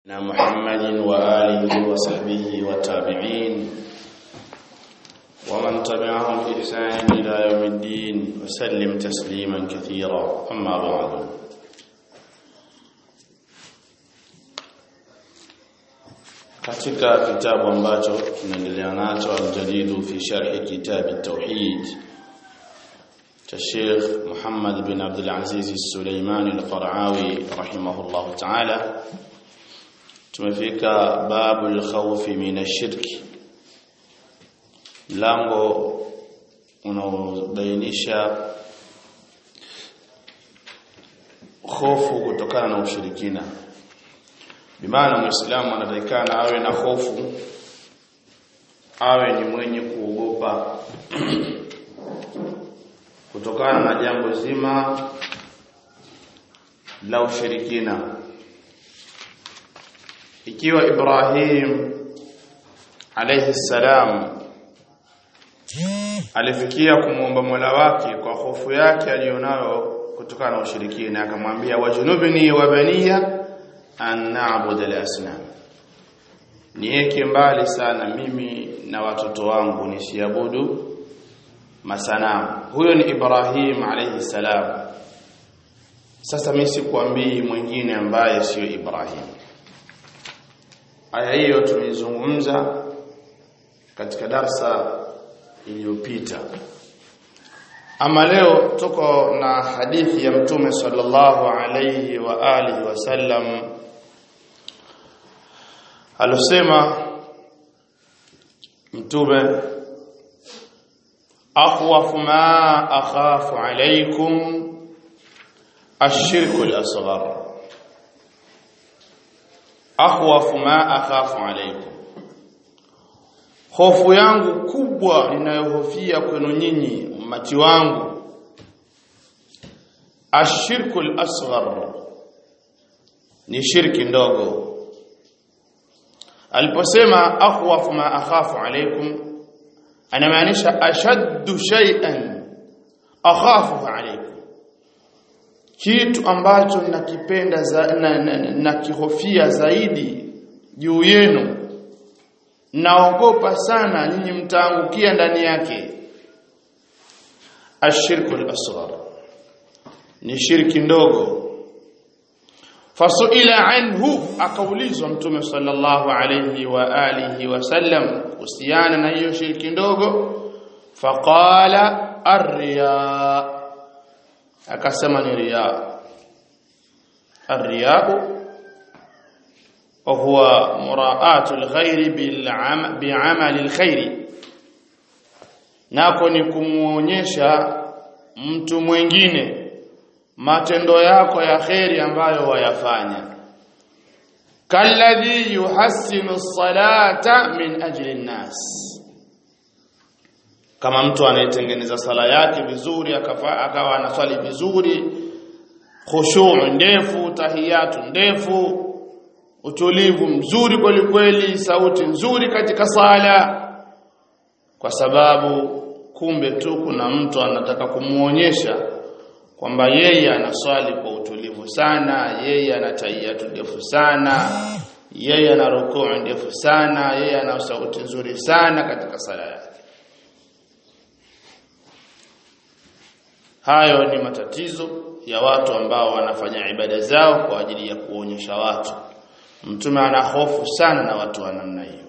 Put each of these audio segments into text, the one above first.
محمد وآله وصحبه والتابعين ومن تبعهم بإحسان إلى يوم الدين وسلم تسليما كثيرا أما بعد katika kitabu ambacho tunaendelea nacho aljadidu fi sharhi kitabi tauhid cha Sheikh Muhammad bin Abdul Aziz Suleiman al-Qaraawi rahimahullah ta'ala tumefika babu al-khawf min ash-shirki mlango unaobainisha hofu kutokana na ushirikina bimaana muislamu anatakikana awe na hofu awe ni mwenye kuogopa kutokana na jambo zima la ushirikina ikiwa Ibrahim alayhi salam alifikia kumwomba Mola wake kwa hofu yake aliyonayo kutokana na ushirikina akamwambia wajunubni wa baniya an na'budu al-asnam niweke mbali sana mimi na watoto wangu nisiabudu masanamu huyo ni Ibrahim alayhi salam sasa mimi sikwambii mwingine ambaye sio Ibrahim aya hiyo tumeizungumza katika darsa iliyopita ama leo tuko na hadithi ya mtume sallallahu alayhi wa alihi wasallam alosema mtume akhwafu ma akhafu alaykum ashirku al-asghar akhwafu ma akhafu alaykum hofu yangu kubwa ninayohofia kwenu nyinyi ummati wangu ashirku al-asghar ni shirki ndogo aliposema akhwafu ma akhafu alaykum anamaanisha ashaddu shay'an akhafu alaykum kitu ambacho nakipenda za, na, na, na kihofia zaidi juu yenu naogopa sana nyinyi mtaangukia ndani yake ashirku al-asghar ni shirki ndogo fasuila anhu akaulizwa mtume sallallahu alayhi wa alihi wasallam kuhusiana na hiyo shirki ndogo faqala ar-riya akasema ni riya ar-riya وهو مراءات الغير بالعمل بعمل الخير nako ni kumuonyesha mtu mwingine matendo yako ya kheri ambayo wayafanya kalladhi yuhassinu salata min ajli nnas kama mtu anayetengeneza sala yake vizuri akawa anaswali vizuri khushu' ndefu tahiyatu ndefu utulivu mzuri kweli kweli sauti nzuri katika sala kwa sababu kumbe tu kuna mtu anataka kumuonyesha kwamba yeye anaswali kwa utulivu sana yeye ana tahiyatu ndefu sana yeye ana rukuu ndefu sana yeye ana sauti nzuri sana katika sala yake hayo ni matatizo ya watu ambao wanafanya ibada zao kwa ajili ya kuonyesha watu mtume ana hofu sana na watu wa namna hiyo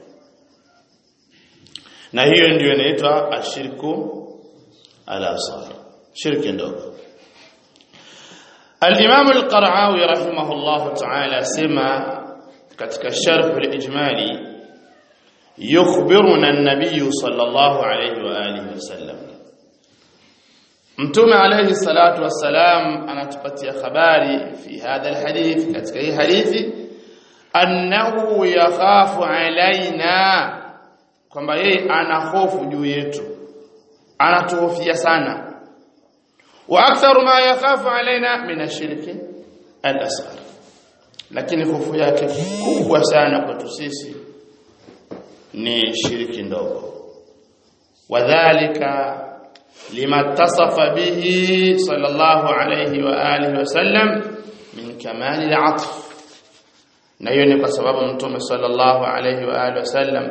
na hiyo ndiyo inaitwa ashirku al-asghar shirki ndogo al-imam al-qara'awi rahimahullah ta'ala sema katika sharh al-ijmali yukhbiruna an-nabiy sallallahu alayhi wa alihi wasallam mtume alayhi salatu wassalam anatupatia habari fi hadha al-hadith katika hii hadithi annahu yakhafu alaina kwamba yeye ana hofu juu yetu anatuhofia sana wa aktharu ma yakhafu alaina min ashirki al-asghar lakini hofu yake kubwa sana kwetu sisi ni shiriki ndogo wadhālika lima tasafa bihi sallallahu alayhi wa alihi wasallam min kamali al-'atf na hiyo ni kwa sababu mtume sallallahu alayhi wa alihi wasallam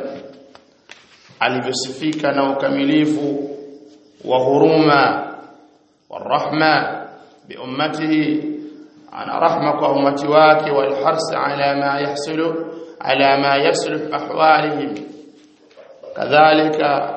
alivyosifika na ukamilifu wa huruma والرحمه بامته ana rahma kwa umati wake walhars ala ma yahsulu ala ma yasluh ahwalihim kadhalika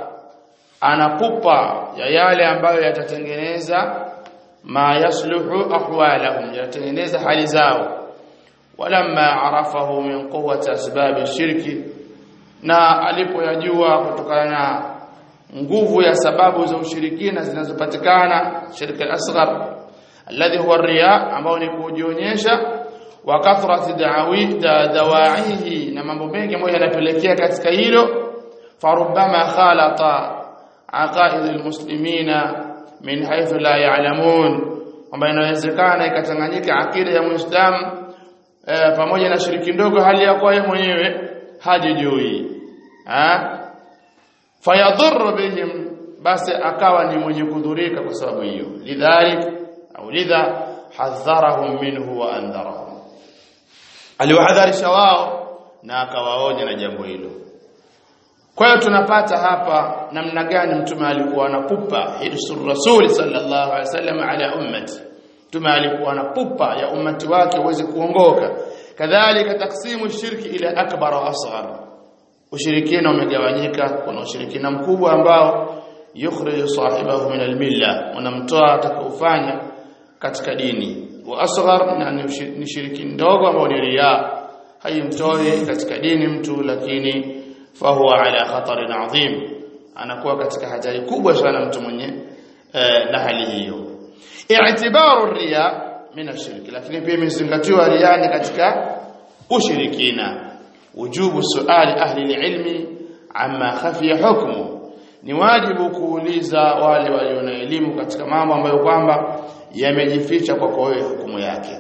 anapupa ya yale ambayo yatatengeneza ma yasluhu ahwalahum yatatengeneza hali zao walamma arafahu min quwwati asbab shirki na alipoyajua kutokana na nguvu ya sababu za ushirikina zinazopatikana shirki al-asghar alladhi huwa riya ambao ni kujionyesha wa kathrati da'awi dawaihi na mambo mengi ambayo yanapelekea katika hilo farubbama khalata aqaid almuslimina min haythu la ya'lamun kwamba inawezekana ikachanganyika akida ya muislamu e, pamoja na shiriki ndogo hali ya kwa yeye mwenyewe hajijui ha fayadhurru bihim basi akawa ni mwenye kudhurika kwa sababu hiyo lidhalik au lidha hadharahum minhu wa andharahum aliwahadharisha wao na akawaonya na jambo hilo kwa hiyo tunapata hapa namna gani mtume alikuwa anapupa hirsur rasul sallallahu alaihi wasallam ala ummati mtume alikuwa anapupa ya ummati wake uweze kuongoka kadhalika taksimu shirki ila akbar wa asghar ushirikina umegawanyika kuna ushirikina mkubwa ambao yukhriju sahibahu min almilla unamtoa atakaofanya katika dini wa asghar na ni shiriki ndogo ambao ni riya haimtoi katika dini mtu lakini fahuwa ala khatarin adhim anakuwa katika hatari kubwa sana mtu mwenye eh, na hali hiyo i'tibaru riya min ashirki lakini pia imezingatiwa riya ni katika ushirikina wujubu suali ahli ilmi amma khafiya hukmu ni wajibu kuuliza wale walio na elimu katika mambo ambayo kwamba yamejificha kwako wewe hukumu yake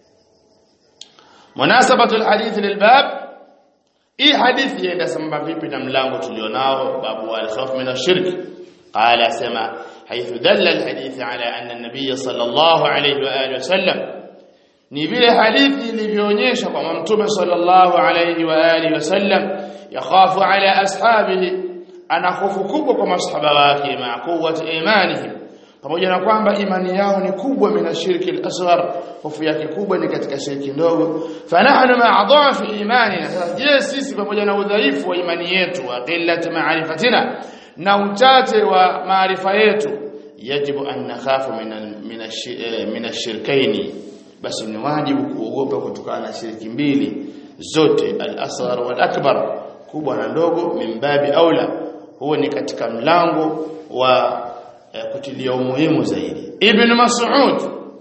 munasabatu alhadith lilbab hii hadithi yaenda sambamba vipi na mlango tulionao babu al-khawf min ash-shirk qala sema haythu dalla alhadith ala anna an-nabiy sallallahu alayhi wa alihi wasallam ni vile hadithi ilivyoonyesha kwamba mtume sallallahu alayhi wa alihi wasallam yakhafu ala ashabihi ana hofu kubwa kwa masahaba wake ma quwwati imanihim pamoja na kwamba imani yao ni kubwa mina shirki al-asghar hofu yake kubwa ni katika shirki ndogo fanahnu ma'a dha'fi imanina je sisi pamoja na udhaifu wa imani yetu wa qillati ma'rifatina na uchache wa maarifa yetu yajibu an nakhafu min ash-shirkaini basi ni wajibu kuogopa kutokana na shirki mbili zote al-asghar wal akbar kubwa na ndogo mimbabi aula huo ni katika mlango wa kutilia umuhimu zaidi ibn mas'ud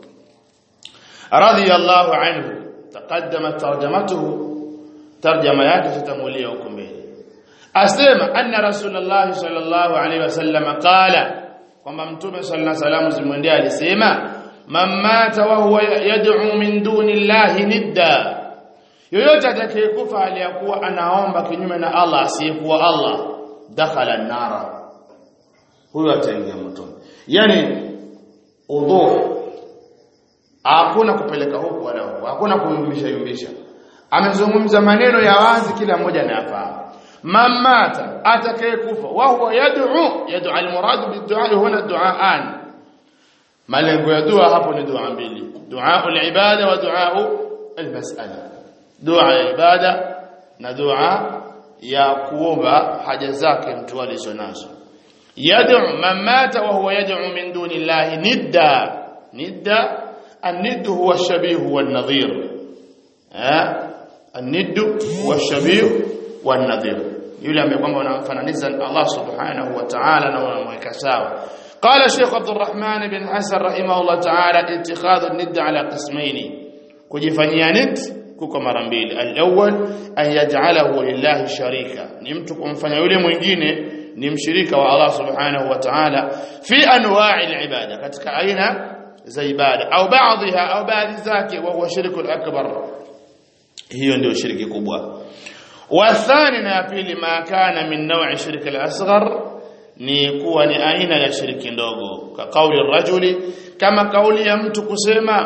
radiyallahu anhu taqaddama tarjamatuhu tarjama yake tutamulia huko mbele asema anna rasulullah sallallahu alaihi wasallam qala kwamba mtume sallallahu alaihi wasallam zimwendea alisema man mata wa huwa yad'u min duni llahi nidda yoyote atakayekufa aliyakuwa anaomba kinyume na Allah asiyekuwa Allah dakhala an-nara huyo ataingia motoni yani udhu hakuna kupeleka huku wala huku hakuna kuyumbisha yumbisha amezungumza maneno ya wazi kila mmoja anayafahamu mamata atakayekufa wa huwa yad'u yad'u almurad bid'a huna du'aan malengo ya dua hapo ni dua mbili dua al-ibada wa dua al-mas'ala dua ya ibada na dua ya kuomba haja zake mtu alizonazo yad'u man mata wa huwa yad'u min duni llahi nidda nidda الند هو الشبيه والنظير ها الند هو الشبيه والنظير yule ambaye kwamba unamfananiza Allah subhanahu wa ta'ala na unamweka sawa قال شيخ عبد الرحمن بن حسن رحمه الله تعالى اتخاذ الند على قسمين kujifanyia nid kuko mara mbili al-awwal an yaj'alahu lillahi sharika ni mtu kumfanya yule mwingine ni mshirika wa Allah subhanahu wa ta'ala fi anwa'i al-ibada katika aina za ibada au baadhiha au baadhi zake wa huwa shirku al-akbar hiyo ndio shiriki kubwa wathani na pili ma kana min naw'i shirki al-asghar ni kuwa ni aina ya shiriki ndogo ka kauli rajuli kama kauli ya mtu kusema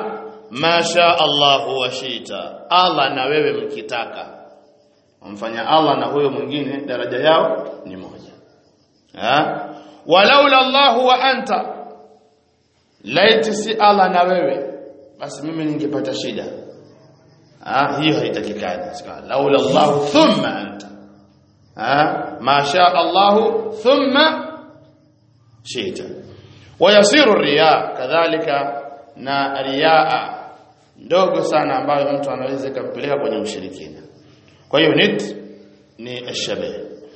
ma sha Allah wa shita Allah na wewe mkitaka wamfanya Allah na huyo mwingine daraja yao ni moja ha walaula Allah wa anta laiti si Allah na wewe basi mimi ningepata shida ah hiyo haitakikani sika laula Allah thumma anta ah ma sha Allah thumma shita wayasiru riya kadhalika na riyaa ndogo sana ambayo mtu anaweza kumpeleka kwenye ushirikina kwa hiyo nit ni ashabah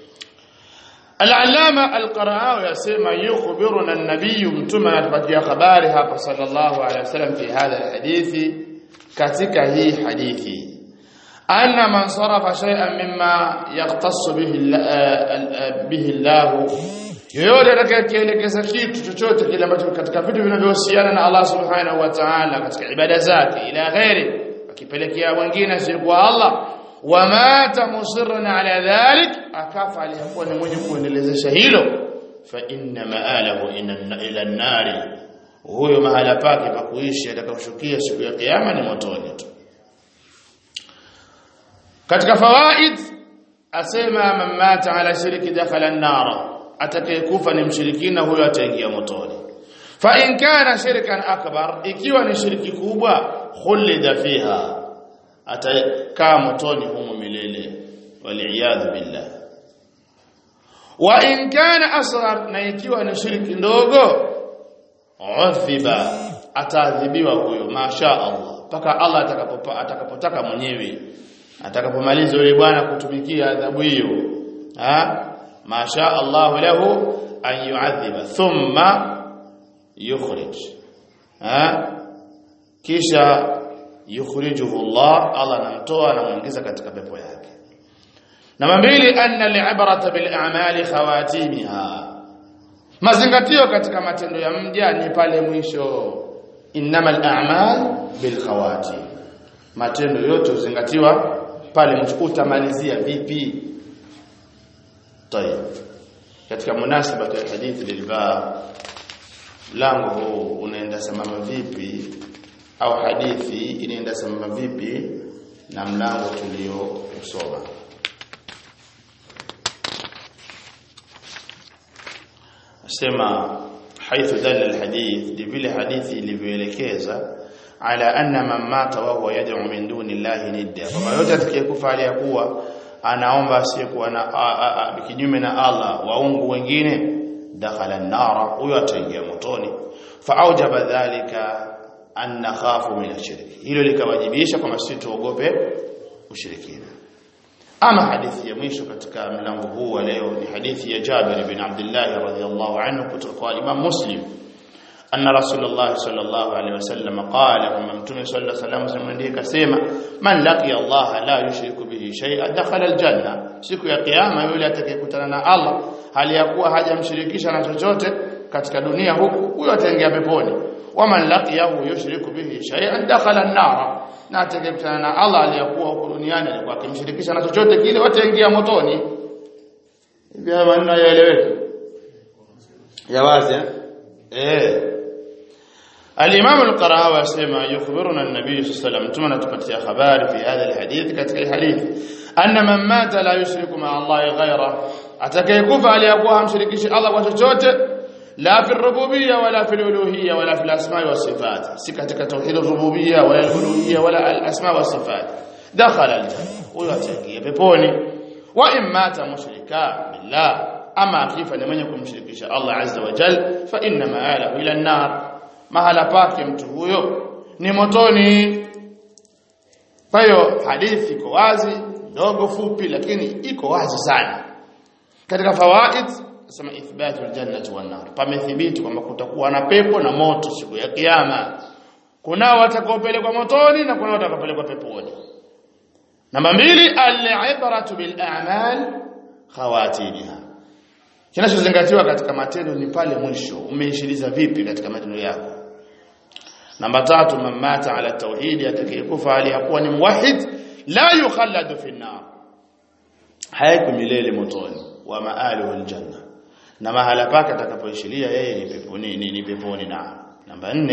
العلامه القرآوي يسمى يخبرنا النبي متى atupatia habari hapa sallallahu alaihi wasallam fi hadha alhadith katika hii hadithi anna man sarafa shay'an mimma yaqtassu bihi bihi Allah yoyote atakayeelekeza kitu chochote kile ambacho katika vitu vinavyohusiana na Allah subhanahu wa ta'ala katika ibada zake ila ghairi akipelekea wengine si kwa Allah wamata musirran ala dhalik akafa aliyakuwa ni mwenye kuendelezesha hilo fa inna ma'alahu ila an-nari huyo mahala pake pa kuishi atakayoshukia siku ya kiyama ni motoni tu katika fawaid asema man mata ala shirki dakhala an-nar atakayekufa ni mshirikina huyo ataingia motoni fa in kana shirkan akbar ikiwa ni shirki kubwa khulida fiha atakaa motoni humo milele waliyadhu billah wa in kana asghar na ikiwa ni shirki ndogo udhiba ataadhibiwa huyo masha Allah paka Allah atakapopa atakapotaka mwenyewe atakapomaliza yule bwana kutumikia adhabu hiyo ha masha Allah lahu an yu'adhiba thumma yukhrij ha kisha yukhrijuhu Allah Allah anamtoa anamuingiza katika pepo yake namba mbili anna li'abrata bil a'mali khawatimiha mazingatio katika matendo ya mja ni pale mwisho innamal a'mal bil khawatim matendo yote huzingatiwa pale mwisho utamalizia vipi tayeb katika munasaba ya hadithi lilba lango huu unaenda sambamba vipi au hadithi inaenda sambamba vipi na mlango tulio usoma asema haithu dalla alhadith vile hadithi ilivyoelekeza ala anna man mata wa huwa yad'u min duni llahi nidda kama yote atakayekufa aliyakuwa anaomba asiyekuwa na kinyume na Allah waungu wengine dakhala an-nara huyo ataingia motoni faaujaba dhalika an nakhafu min ashirki hilo likawajibisha kwamba sisi tuogope ushirikina ama hadithi ya mwisho katika mlango huu wa leo ni hadithi ya Jabir bin Abdullah radhiyallahu anhu kutoka kwa Imam Muslim anna Rasulullah sallallahu alaihi wasallam qala kama mtume sallallahu alaihi wasallam ndiye kasema man laqiya Allah la yushriku bihi shay'an dakhala aljanna siku ya kiyama yule atakayekutana na Allah hali ya kuwa hajamshirikisha na chochote katika dunia huku huyo ataingia peponi waman laqiyahu yushriku bihi shay'an dakhala an-nar na atakayekutana na Allah aliyakuwa huko duniani alikuwa akimshirikisha na chochote kile wataingia motoni hivi haya maneno yaeleweke ya wazi eh الامام القرآوي يسمى يخبرنا النبي صلى الله عليه وسلم ثم تقطع خبر في هذا الحديث كتك الحديث ان من مات لا يشرك مع الله غيره atakayekufa aliyakuwa hamshirikishi Allah kwa chochote la fi rububiyya wala fi uluhiyya wala fi asma wa sifat si katika tauhid rububiyya wala uluhiyya wala al asma wa sifat dakhala al janna huyo ataingia peponi wa in mata mushrika billah ama akifa ni mwenye kumshirikisha Allah azza wa jal fa inna ma'alahu ila an-nar mahala pake mtu huyo ni motoni kwa hiyo hadithi iko wazi ndogo fupi lakini iko wazi sana katika fawaid nasema ithbatu aljannati wan nar pamethibiti kwamba kutakuwa na pepo na moto siku ya kiyama kuna watakaopelekwa motoni na kuna watakaopelekwa peponi namba mbili al-ibratu bil a'mal khawatimiha kinachozingatiwa katika matendo ni pale mwisho umeishiliza vipi katika matendo yako namba tatu mamata ala tauhid atakayekufa aliyakuwa ni muwahhid la yukhalladu fi an-nar hayako milele motoni wa maaluhu aljanna na mahala pake atakapoishilia yeye ni peponi ni, ni peponi na namba nne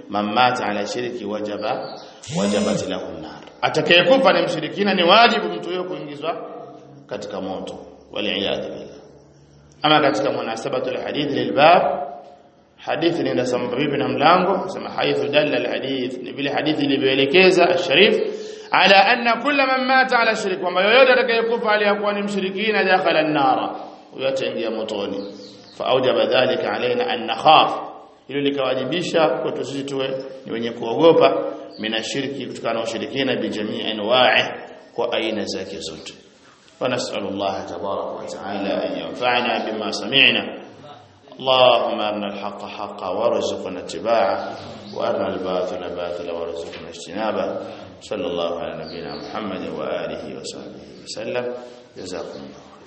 man mata ala shirki wajaba wajabat lahu an-nar atakayekufa ni mshirikina ni wajibu mtu huyo kuingizwa katika moto waliyadhu billah ama katika munasabatu alhadith lilbab hadithi ni sambamba na mlango sema haithu dalla alhadith ni vile hadithi ilivyoelekeza alsharif ala anna kulla man mata ala shirk kwamba yoyote atakayekufa aliyakuwa ni mshirikina dakhala an-nara huyo ataingia motoni fa aujaba dhalika alaina an nakhaf hilo likawajibisha kwetu sisi tuwe ni wenye kuogopa minashiriki kutokana na ushirikina bijamii anwa'i kwa aina zake zote ونسأل الله تبارك وتعالى أن ينفعنا بما سمعنا اللهم أرنا الحق حقا وارزقنا اتباعه وأرنا الباطل باطلا وارزقنا اجتنابه صلى الله على نبينا محمد وآله وصحبه وسلم جزاكم الله